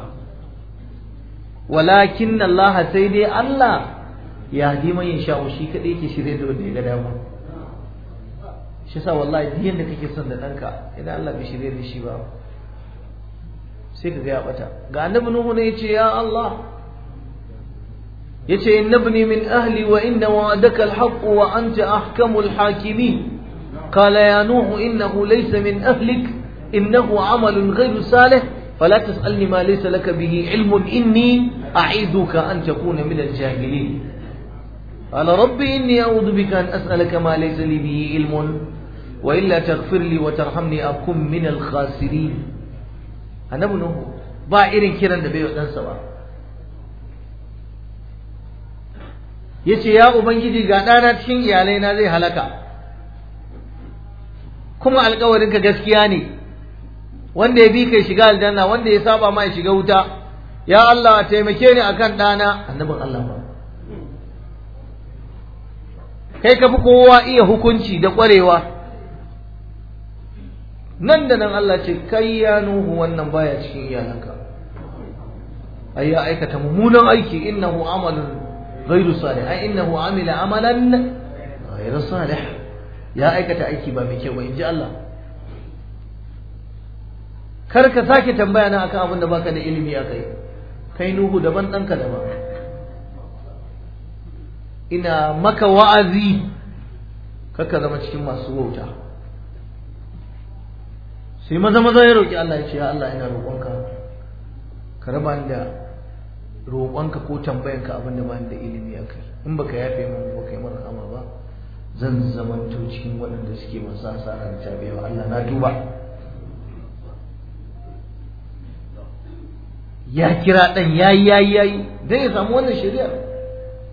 walakin Allah sai dai Allah yahdi man yasha shi kadai yake shiryar da wanda ya ga dama shi sa wallahi duk yanda kake son da danka idan Allah bai shirye da shi ba sai ka ga ya bata ga annabi nuhu ne yace ya Allah yace innabni min ahli wa inna wa'adaka alhaq wa anta ahkamul hakimin قال يا نوح إنه ليس من أهلك إنه عمل غير صالح فلا تسألني ما ليس لك به علم إني أعيذك أن تكون من الجاهلين قال ربي إني أعوذ بك أن أسألك ما ليس لي به علم وإلا تغفر لي وترحمني أكن من الخاسرين annabi nuhu ba irin kiran da bai wa ɗansa ba ya ce ya ubangiji ga ɗana cikin iyalai na zai halaka kuma alkawarinka gaskiya ne wanda ya bi kai shiga aljanna wanda ya saba ma ya shiga wuta ya Allah taimake ni akan ɗana annabin Allah ba kai ka fi kowa iya hukunci da ƙwarewa nan da nan Allah ce kai ya nuhu wannan baya cikin iyalanka ai ya aikata mummunan aiki innahu amalun ghairu salih ai innahu amila amalan ghairu salih ya aikata aiki ba mai kyau ba inji Allah kar ka sake tambaya na akan abin da baka da ilimi a kai kai nuhu daban ɗanka daban ina maka wa'azi kaka zama cikin masu wauta sai maza maza ya roƙi Allah ya ce ya Allah ina roƙonka ka raba ni da roƙonka ko tambayanka abin da bani da ilimi a kai in baka yafe min ba kai mana ama ba zan zamanto cikin waɗanda suke masu asara da tabewa Allah na tuba ya kira ɗan yayi yayi yayi dan ya samu wannan shari'ar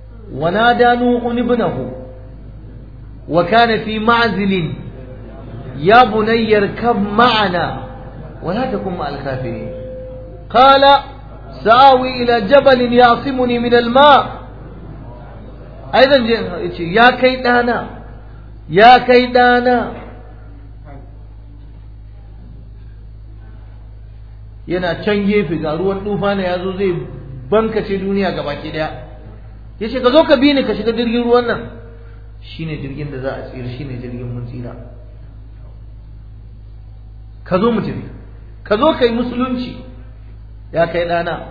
ونادى نوح ابنه وكان في معزل يا بني اركب معنا ولا تكن مع الكافرين قال سآوي إلى جبل يعصمني من الماء أيضا يا كيدانا يا كيدانا yana can gefe ga ruwan tufana ya zo zai bankace duniya gaba ki daya ya ce ka zo ka bi ni ka shiga jirgin ruwan nan shine jirgin da za a tsira shine jirgin mun tsira ka zo mu tafi ka zo ka yi musulunci ya kai ɗana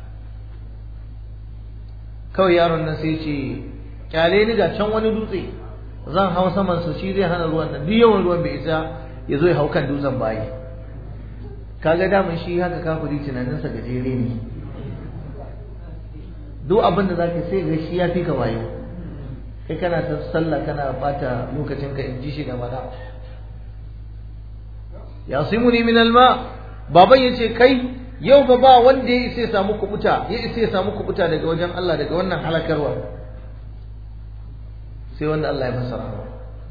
kawai yaron nan sai ce kyale ni ga can wani dutse zan hau saman su shi zai hana ruwan nan duk yawan ruwan bai isa ya zo ya hau kan dutsen bayi kaga daman shi haka kafiri tunaninsa gajere ne duk abin da zaka sai ga shi ya fi ka wayo kai kana ta sallah kana bata lokacin ka in ji shi da mana ya simuni min alma baban yace kai yau ba ba wanda ya isa ya samu kubuta ya isa ya samu kubuta daga wajen Allah daga wannan halakarwa sai wanda Allah ya masa rahama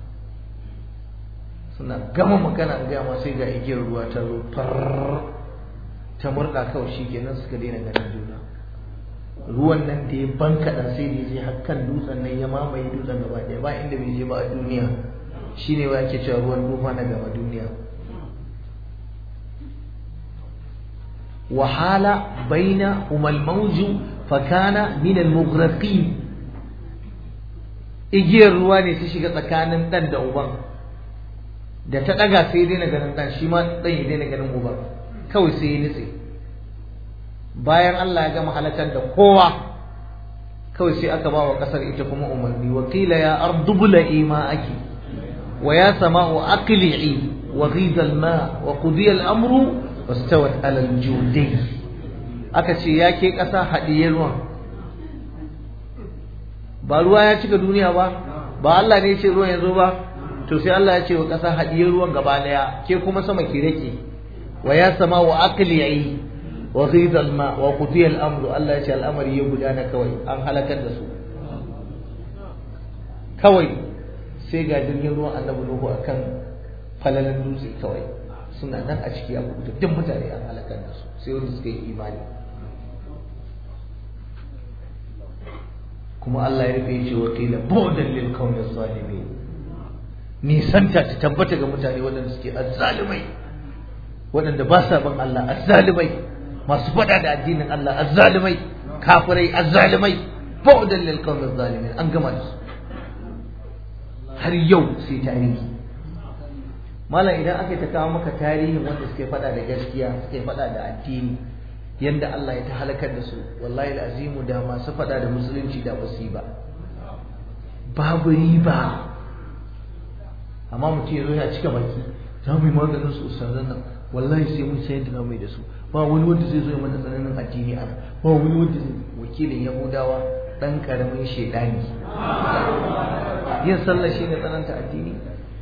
suna gama magana ga ma sai ga igiyar ruwa ta zo far ta murda kawai shikenan suka daina ganin juna ruwan nan da ya bankaɗa sai da ya je hakkan dutsen nan ya mamaye dutsen gaba ɗaya ba inda bai je ba a duniya shine wa ake cewa ruwan dufa na gaba duniya وحال بينهما الموج فكان من المغرقين igiyar ruwa ne ta shiga tsakanin dan da uban da ta daga sai daina ganin dan shi ma dan ya daina ganin uban kawai sai ya nitse bayan Allah ya gama halakar da kowa kawai sai aka ba wa kasar ita kuma umarni wa qila ya ardu bula'i ma'aki wa ya sama'u aqli'i wa ghidha al-ma wa qudiya al-amru wastawat alal judai aka ce ya ke ƙasa haɗiye ruwan ba ruwa ya cika duniya ba ba Allah ne ya ce ruwan ya zo ba to sai Allah ya ce wa ƙasa haɗiye ruwan gaba ɗaya ke kuma sama ki rake wa ya sama wa aqli'i wa ghidha al-ma wa qudiya al-amru Allah ya ce al'amari ya gudana kawai an halakar da su kawai sai ga jirgin ruwan annabi Nuhu akan falalan dutse kawai suna nan a ciki a kubuta duk mutane an halakar da su sai wanda suka yi imani kuma Allah ya rufe ce wakila bu'dan lil qawmi zalimin nisanta ta tabbata ga mutane waɗanda suke azzalimai waɗanda ba sa bin Allah azzalimai masu faɗa da addinin Allah azzalimai kafirai azzalimai bu'dan lil qawmi zalimin an gama da su har yau sai tarihi malam idan aka ta kawo maka tarihin wanda suke faɗa da gaskiya suke faɗa da addini yanda Allah ya ta halakar da su wallahi azimu da masu faɗa da musulunci da basu ba babu riba amma mutum ya zo ya cika baki za mu yi maganin su ustazan nan wallahi sai mun sayar da mai da su ba wani wanda zai zo ya mana tsananin addini a ba wani wanda wakilin yahudawa dan karamin shedani yin sallah shine tsananta addini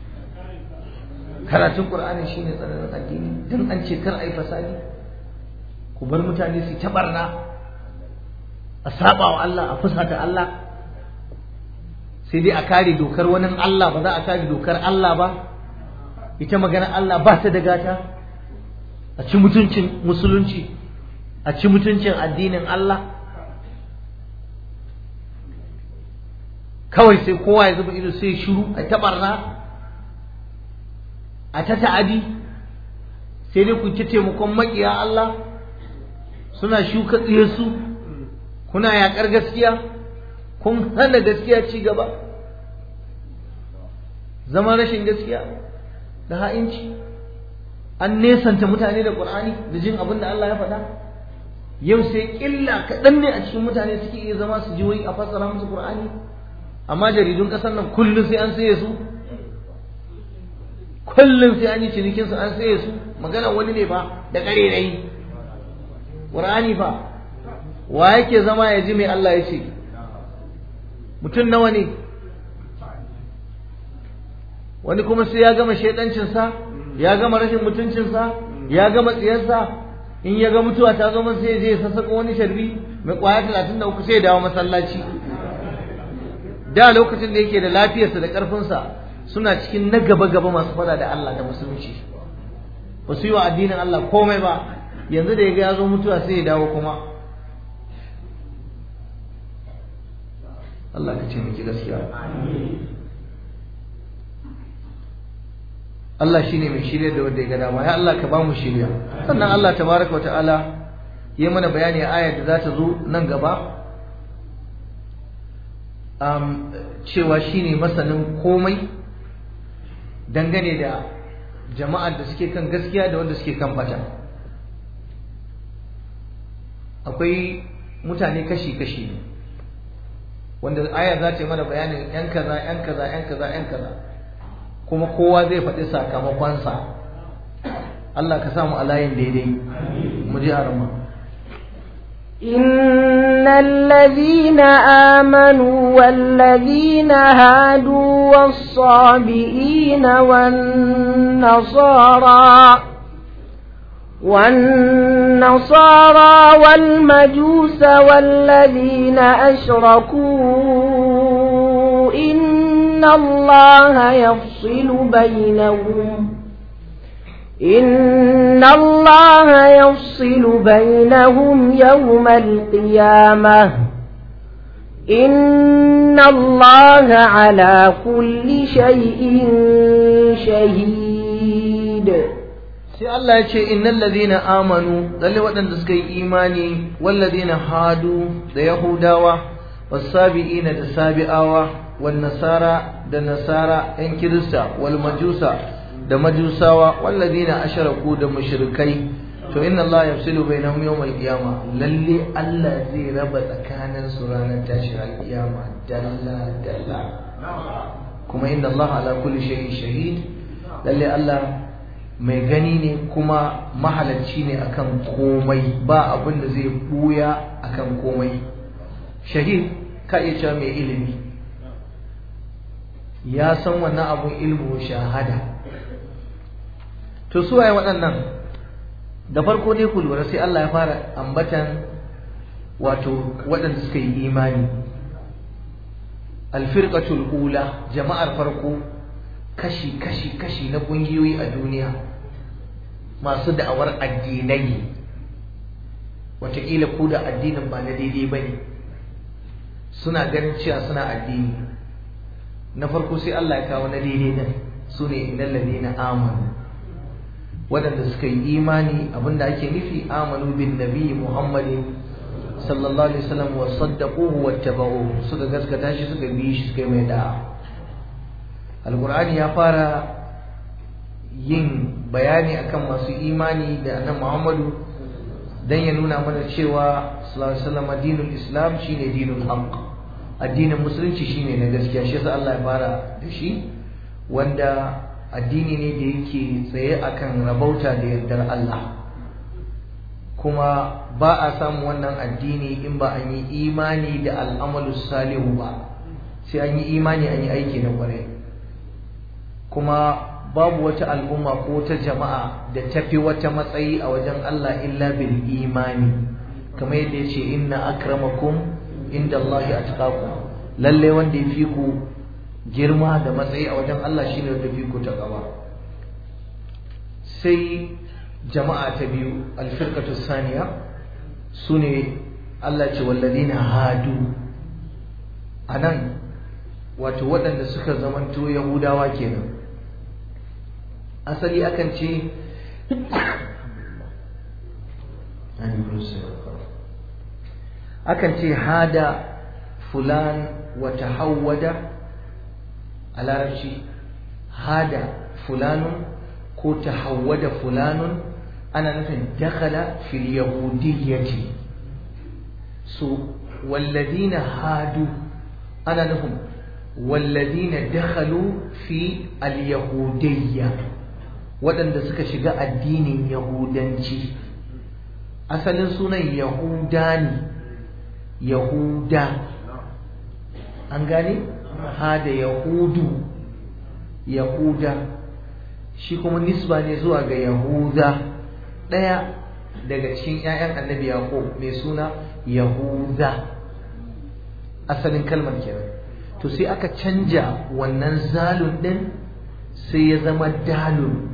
karatun qur'ani shine tsananin addini dan an ce kar ai fasadi ku bar mutane su ta barna a saba wa Allah a fusata Allah sai dai a kare dokar wani Allah ba za a kare dokar Allah ba ita magana Allah ba ta da gata a ci mutuncin musulunci a ci mutuncin addinin Allah kawai sai kowa ya zuba ido sai shiru a ta barna a ta ta'adi sai dai ku ci taimakon makiya Allah suna shuka su kuna yaƙar gaskiya kun hana gaskiya ci gaba zama rashin gaskiya da ha'inci an nesanta mutane da ƙur'ani da jin abin da Allah ya faɗa yau sai ƙilla kaɗan ne a cikin mutane suke iya zama su ji wai a fassara musu ƙur'ani amma jaridun ƙasar nan kullum sai an saye su kullum sai an yi cinikinsu an saye su magana wani ne ba da ƙarerai ƙur'ani fa wa yake zama ya ji mai Allah ya ce mutum nawa ne wani kuma sai ya gama shaidancinsa ya gama rashin mutuncinsa ya gama tsiyarsa in ya ga mutuwa ta zo masa sai ya sassaka wani sharbi mai kwaya talatin da uku sai ya dawo masallaci da lokacin da yake da lafiyarsa da ƙarfinsa suna cikin na gaba gaba masu fada da Allah da musulunci ba su yi wa addinin Allah komai ba yanzu da ya ga ya zo mutuwa sai ya dawo kuma Allah ka ce miki gaskiya Allah shine mai shirya da wanda ya ga dama ya Allah ka ba mu shirya sannan Allah tabaraka wa ta'ala ya mana bayani a ayar da za ta zo nan gaba um, cewa shine masanin komai dangane da jama'ar da suke kan gaskiya da wanda suke kan bata akwai mutane kashi-kashi ne wanda aya za ta yi mana bayanin yan kaza yan kaza yan kaza yan kaza kuma kowa zai faɗi sakamakonsa Allah ka samu a layin daidai mu ji arama إن الذين آمنوا والذين هادوا والصابئين والنصارى والنصارى والمجوس والذين أشركوا إن الله يفصل بينهم إن الله يفصل بينهم يوم القيامة إن الله على كل شيء شهيد sai Allah ya ce innal ladina amanu lalle waɗanda suka yi imani wal ladina hadu da yahudawa wasabi'ina da sabi'awa wan nasara da nasara yan kirista wal majusa da majusawa wal ladina asharaku da mushrikai to inna Allah yafsilu bainahum yawm al-qiyama lalle Allah zai raba tsakanin su ranar tashin al-qiyama dalla dalla kuma inna Allah ala kulli shay'in shahid lalle Allah mai gani ne kuma mahalarci ne akan komai ba abin da zai buya akan komai shahid ka iya cewa mai ilimi ya san wannan abun ilmu shahada to su waye waɗannan da farko ne ku lura sai Allah ya fara ambatan wato waɗanda suka yi imani alfirqatul ula jama'ar farko kashi kashi kashi na ƙungiyoyi a duniya masu da'awar addinai wataƙila ku da addinin ba na daidai ba ne suna ganin cewa suna addini na farko sai Allah ya kawo na daidai nan su ne innal ladina amanu waɗanda suka yi imani abinda ake nufi amanu bin nabi muhammadin sallallahu alaihi wasallam wa saddaquhu wattaba'uhu suka gaskata shi suka bi shi suka yi mai da'a alqur'ani ya fara yin bayani akan masu imani da annabi Muhammadu dan ya nuna mana cewa sallallahu alaihi wasallam dinul islam shine dinul haqq addinin musulunci shine na gaskiya shi yasa Allah ya fara da shi wanda addini ne da yake tsaye akan rabauta da yardar Allah kuma ba a samu wannan addini in ba an yi imani da al'amalu salihu ba sai an yi imani an yi aiki na kwarai kuma babu wata al'umma ko wata jama'a da tafi wata matsayi a wajen Allah illa bil imani kamar yadda ya ce inna akramakum inda Allah ya lalle wanda ya fi ku girma da matsayi a wajen Allah shine wanda fi ku ta gaba sai jama'a ta biyu alfirqatu saniya sune Allah ce walladina hadu anan wato waɗanda suka zamanto yahudawa kenan asali akan ce akan ce hada fulan wa tahawwada a larabci hada fulanun ko tahawwada fulanun ana nufin dakhala fil yahudiyyati so walladina hadu ana nufin walladina dakhalu fi al-yahudiyya waɗanda suka shiga addinin yahudanci asalin sunan yahuda ne yahuda an gane hada yahudu yahuda shi kuma nisba ne zuwa ga yahuda ɗaya daga cikin 'ya'yan annabi yaqub mai suna yahuda asalin kalmar kenan to sai aka canja wannan zalun din sai ya zama dalun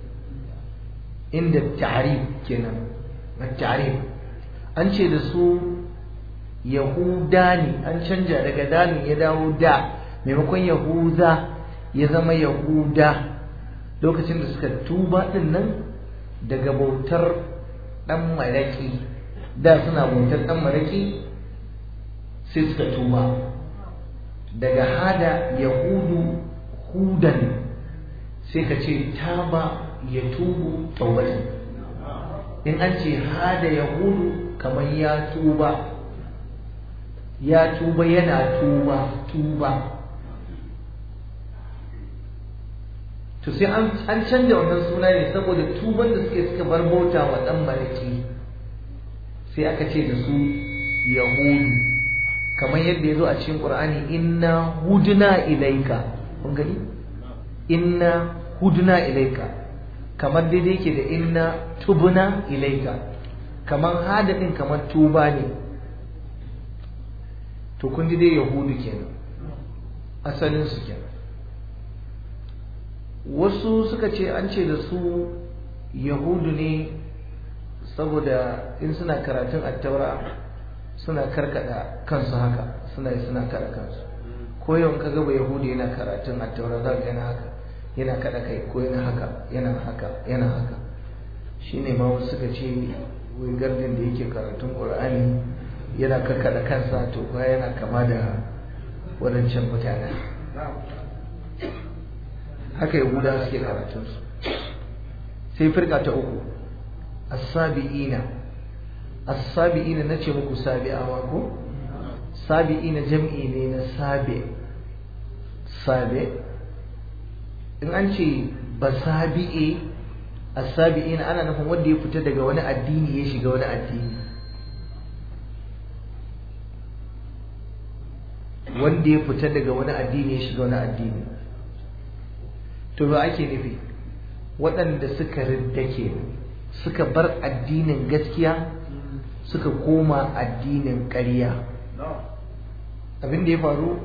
inda ta'rif kenan ta'rif an ce da su yahuda ne an canja daga dalin ya dawo da maimakon yahuda ya zama yahuda lokacin da suka tuba din nan daga bautar dan maraki da suna bautar dan maraki sai suka tuba daga hada yahudu hudan sai ka ce taba ya tubu taubatan in an ce hada yahudu kamar ya tuba ya tuba yana tuba tuba to sai an canja wannan suna ne saboda tuban da suke suka bar bauta wa dan malaki sai aka ce da su yahudu kamar yadda ya zo a cikin qur'ani inna hudna ilaika kun gani inna hudna ilaika kamar daidai yake da inna tubna ilaika kamar hada din kamar tuba ne to kun ji dai yahudu kenan asalin su kenan wasu suka ce an ce da su yahudu ne saboda in suna karatun attaura suna karkada kansu haka suna yi suna kada kansu ko yau ka gaba yahudu yana karatun attaura za ka yana haka yana kada kai ko yana haka yana haka yana haka shine ma wasu suka ce wai gardin da yake karatun qur'ani yana karkada kansa to kuma yana kama da wadancan mutanen haka yahuda suke karatunsu sai firka ta uku as-sabi'ina as-sabi'ina nace muku sabi'awa ko sabi'ina jam'i ne na sabi sabi in an ce basabi'e as-sabi'ina ana nufin wanda ya fita daga wani addini ya shiga wani addini wanda ya fita daga wani addini ya shiga wani addini to ba ake nufi waɗanda suka riddake suka bar addinin gaskiya suka koma addinin ƙarya abin da ya faru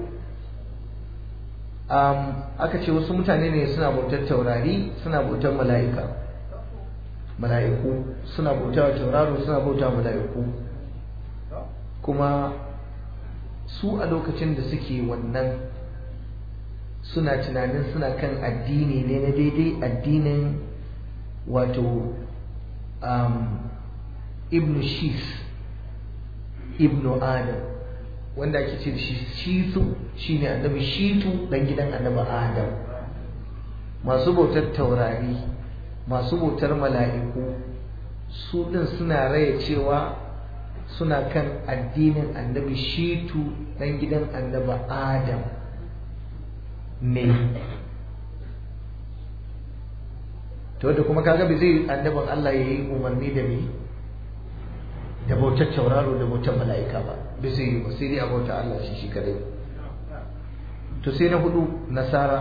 aka ce wasu mutane ne suna bautar taurari suna bautar mala'ika mala'iku suna bautar tauraro suna bautar mala'iku kuma su a lokacin da suke wannan suna tunanin suna kan addini ne na daidai addinin wato um, ibnu shis ibnu adam wanda ake ce shi shitu shine annabi shitu dan gidan annabi adam masu bautar taurari masu bautar mala'iku su din suna raya cewa suna kan addinin annabi shitu dan gidan annabi adam ne to da kuma kaga bai zai annabin Allah ya yi umarni da me da bautar tauraro da bautar mala'ika ba bai zai yi ba sai dai a bauta Allah shi shi kadai to sai na hudu nasara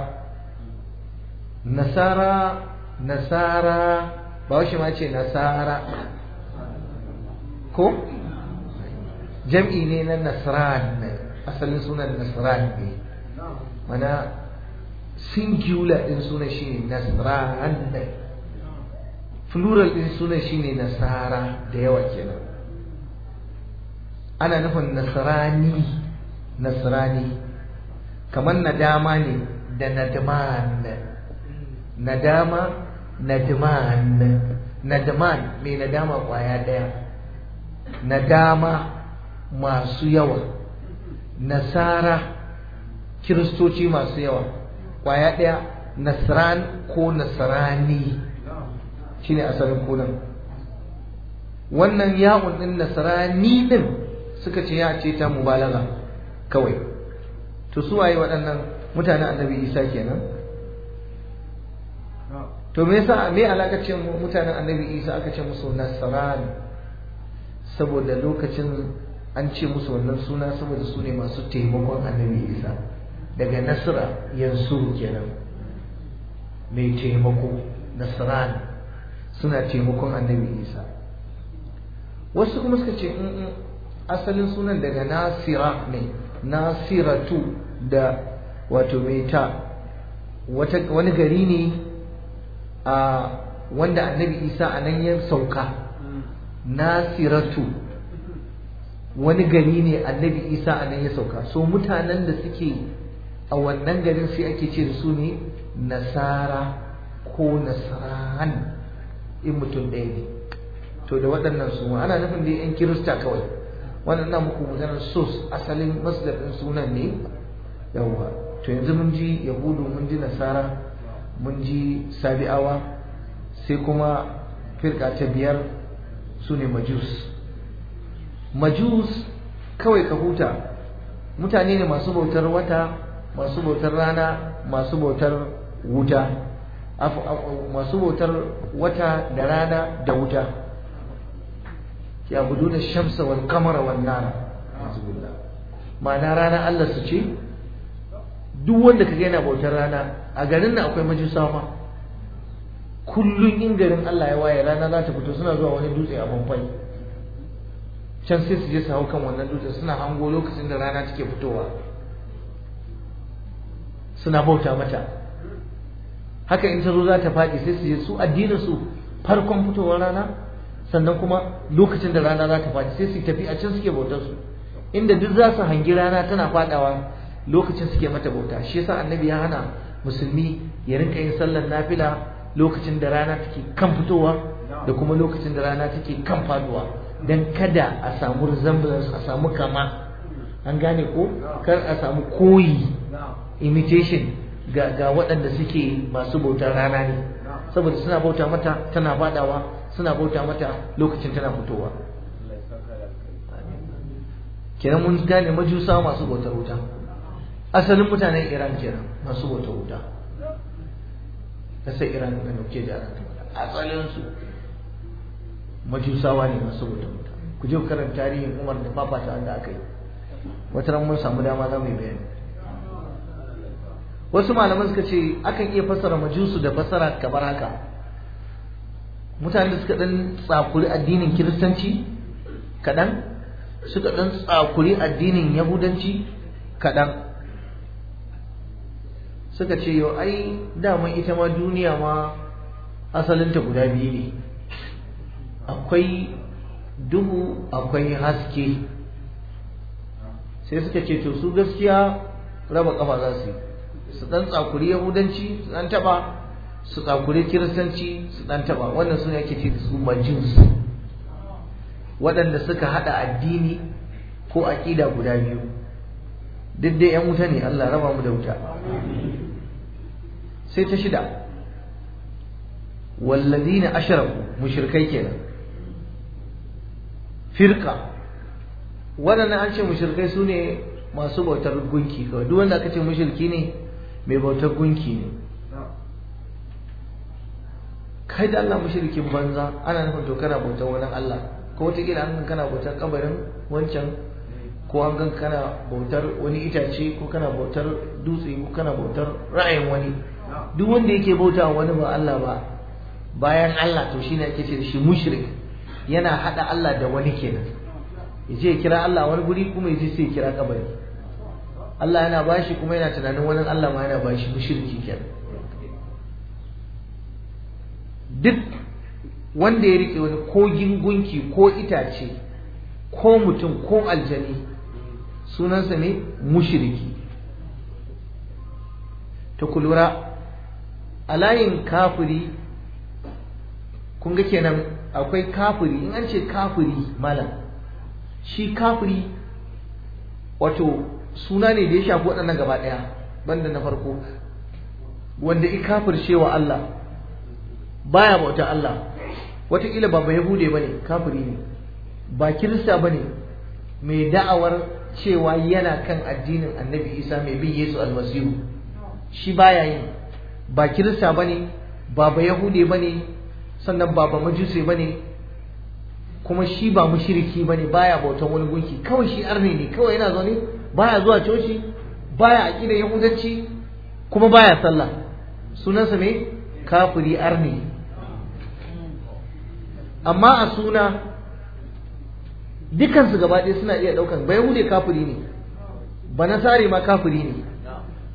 nasara nasara ba shi ma ce nasara ko jam'i ne na nasran asalin sunan nasran ne mana singular din sunan shine nasran plural din sunan shine nasara da yawa kenan ana nufin nasrani nasrani kamar nadama ne da nadman nadama nadman nadman mai nadama kwaya daya nadama masu yawa nasara kiristoci masu yawa kwaya ɗaya nasran ko nasrani shine asalin kunan wannan ya'un din nasrani din suka ce ya ce ta mubalaga kawai to su waye waɗannan mutanen annabi isa kenan to me yasa me alakacin mutanen annabi isa aka ce musu nasran saboda lokacin an ce musu wannan suna saboda su ne masu taimakon annabi isa daga nasra yansu kenan mai taimako nasran suna taimakon annabi isa wasu kuma suka ce asalin sunan daga nasira ne nasiratu da wato meta wani gari ne a wanda annabi isa a nan ya sauka nasiratu wani gari ne annabi isa a nan ya sauka so mutanen da suke a wannan garin sai ake ce da su ne nasara ko nasaran in mutum ɗaya ne to da waɗannan su ana nufin da yan kirista kawai wannan na muku maganar sos asalin masdar ɗin sunan ne yawwa to yanzu mun ji yahudu mun ji nasara mun ji sabi'awa sai kuma firka ta biyar su ne majus majus kawai ka huta mutane ne masu bautar wata masu bautar rana masu bautar wuta masu bautar wata da rana da wuta ya budu da shamsa wal kamara wal nara ma'ana rana Allah su ce duk wanda kaga yana bautar rana a garin nan akwai majusawa kullum in garin Allah ya waye rana za ta fito suna zuwa wani dutse a Bamfai can sai su je su hau kan wannan dutse suna hango lokacin da rana take fitowa suna bauta mata haka in ta zo za ta faɗi sai su je su addinin su farkon fitowar rana sannan kuma lokacin da rana za ta faɗi sai su tafi a can suke bautar su inda duk za su hangi rana tana faɗawa lokacin suke mata bauta shi yasa annabi ya hana musulmi ya rinka yin sallar nafila lokacin da rana take kan fitowa da kuma lokacin da rana take kan faduwa dan kada a samu resemblance a samu kama an gane ko kar a samu koyi imitation ga ga waɗanda suke masu bautar rana ne saboda suna bauta mata tana fadawa suna bauta mata lokacin tana fitowa kenan mun gane majusa masu bautar wuta asalin mutanen iran kenan masu bautar wuta kasar iran da nuke da asalin su majusawa ne masu bautar wuta ku je karanta tarihin umar da fafata wanda aka yi wata ran mun samu dama za mu yi bayani wasu malaman suka ce akan iya fassara majusu da fassara kamar haka mutane da suka dan tsakuri addinin kiristanci kaɗan suka dan tsakuri addinin yahudanci kaɗan suka ce yau ai daman ita ma duniya ma asalinta guda biyu ne akwai duhu akwai haske sai suka ce to su gaskiya raba kafa za su yi su dan tsakuri yahudanci su dan taba su tsakuri kiristanci su dan taba wannan suna yake ce su majus waɗanda suka hada addini ko aƙida guda biyu duk dai yan wuta ne Allah raba mu da wuta sai ta shida wallazina ashraku mushrikai kenan firka waɗannan an ce mushrikai su ne masu bautar gunki kawai duk wanda aka ce mushriki ne mai bautar gunki ne kai da Allah mushrikin banza ana nufin to kana bautar wani Allah ko wata kila an kana bautar kabarin wancan ko an gan kana bautar wani itace ko kana bautar dutse ko kana bautar ra'ayin wani duk wanda yake bauta wani ba Allah ba bayan Allah to shine ake ce da shi mushrik yana hada Allah da wani kenan yaje ya kira Allah wani guri kuma yaje sai ya kira kabari Allah yana bashi kuma yana tunanin wani Allah ma yana bashi mushriki kenan duk wanda ya rike wani kogin gunki ko itace ko mutum ko aljani sunansa ne mushriki ta kulura a layin kafiri kun ga kenan akwai kafiri in an ce kafiri malam shi kafiri wato suna ne da ya shafi waɗannan gaba ɗaya banda na farko wanda i kafirce wa Allah baya bauta Allah wataƙila ba ba yahude ba ne kafiri ne ba kirista ba ne mai da'awar cewa yana kan addinin annabi isa mai bin yesu almasihu shi baya yi ba kirista ba ne ba ba yahude ba ne sannan ba ba majuse ba ne kuma shi ba mushriki ba ne baya bautan wani gunki kawai shi arne ne kawai yana zaune baya zuwa coci baya aƙidar yahudanci kuma baya sallah sunansa ne kafiri arne amma a suna dukansu gaba ɗaya suna iya ɗaukan ba yahude kafiri ne ba nasare ma kafiri ne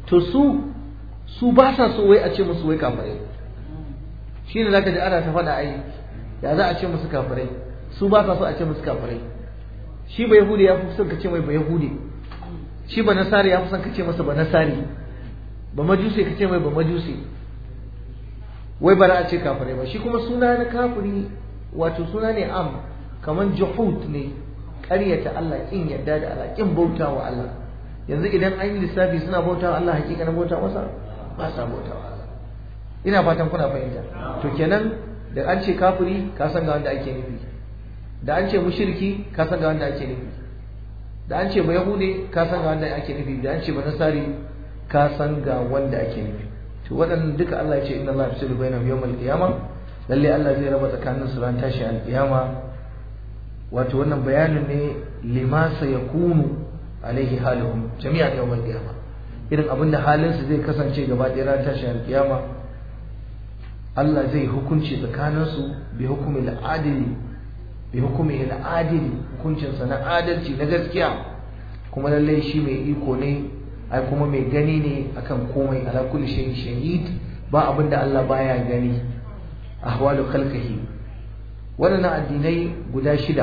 to su su ba sa so wai a ce musu wai kafirai shi ne zaka ji ana ta faɗa ai ya za a ce musu kafirai su ba sa so a ce musu kafirai shi ba yahudi ya fi son ka ce mai ba yahudi shi ba nasari ya fi son ka ce masa ba nasari ba majusi ka ce mai ba majusi wai ba za a ce kafirai ba shi kuma suna na kafiri wato suna ne am kamar juhud ne ƙaryata Allah kin yadda da Allah kin bauta wa Allah yanzu idan an yi lissafi suna bauta wa Allah hakikanin bauta masa ba sa bauta wa Allah ina fatan kuna fahimta to kenan da an ce kafiri ka san ga wanda ake nufi da an ce mushriki ka san ga wanda ake nufi da an ce ba yahude ka san ga wanda ake nufi da an ce ba nasari ka san ga wanda ake nufi to waɗannan duka Allah ya ce inna Allah yafsilu bainahum yawmal qiyamah lalle Allah zai raba tsakanin su ran tashi alqiyama wato wannan bayanin ne lima sayakunu alaihi haluhum jami'an yawmal qiyamah irin abin da halin su zai kasance gaba ɗaya ran tashi alqiyama Allah zai hukunci tsakanin su bi hukumi al-adili bi hukumi al-adili hukuncin sa na adalci na gaskiya kuma lalle shi mai iko ne ai kuma mai gani ne akan komai ala kulli shay'in shahid ba abin da Allah baya gani ahwalu khalqihi waɗannan addinai guda shida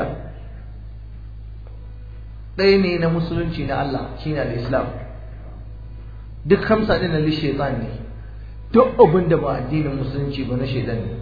ɗaya ne na musulunci na Allah shine al-islam duk hamsa ɗin na shaitan ne duk abin da ba addinin musulunci ba na shaitan ne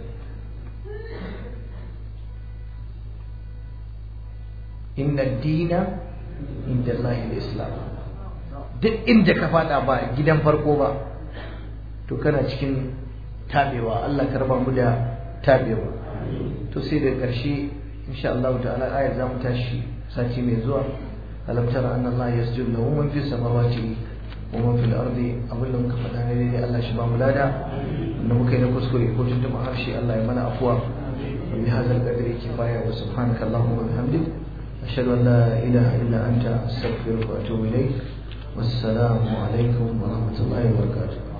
inna dina inda Allah islam duk inda ka fada ba gidan farko ba to kana cikin tabewa Allah ka raba mu da tabewa to sai da ƙarshe insha Allah ta'ala ayar za mu tashi sati mai zuwa alam tara anna Allah yasjudu lahu man fis samawati wa man fil ardi abin da muka faɗa ne dai Allah shi ba mu lada wanda muka yi na kuskure ko tuntuma harshe Allah ya mana afuwa wa bi hadzal qadri kifaya wa subhanaka allahumma wa bihamdik ashhadu an la ilaha illa anta astaghfiruka wa atubu ilayk wassalamu alaikum wa rahmatullahi wa barakatuh